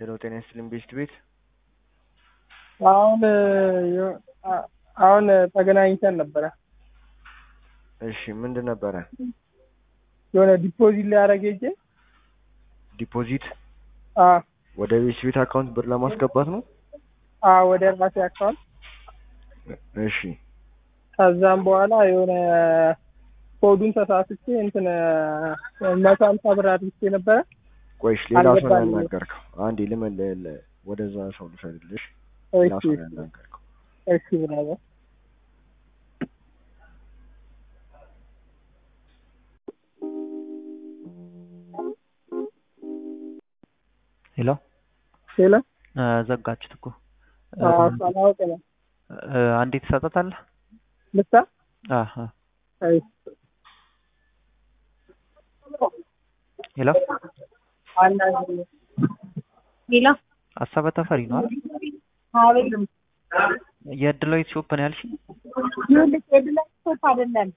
ሄሎ ጤና ይስጥልኝ ቤስት ቤት አሁን የ- አ- አሁን ተገናኝተን ነበረ። እሺ ምንድን ነበረ የሆነ ዲፖዚት ሊያደርግ ሄጄ ዲፖዚት አ ወደ ቤስት ቤት አካውንት ብር ለማስገባት ነው አ ወደ ራሴ አካውንት እሺ ከዛም በኋላ የሆነ ኮዱን ተሳስቼ እንትን መቶ ሀምሳ ብር አድርጌ ነበረ። ቆይሽ ሌላ ሰው ነው አልገባኝም። ያናገርከው አንዴ ልመል ለ- ወደዛ ሰው ልፈልግልሽ ሌላ እሺ ሰው ነው ያናገርከው እሺ ብራዘር ሄሎ ሄሎ እ ዘጋችሁት እኮ እ አዎ ሳላውቅ ነው እ አንዴ ትሰጣታለህ? ልታ አሀ እሺ ሄሎ አንዳንድ ሌላ አሳበ ተፈሪ ነው አይደል? አቤት የድሎይት ሾፕ ነው ያልሽ? ይኸውልህ የድላይ ሶፕ አይደለም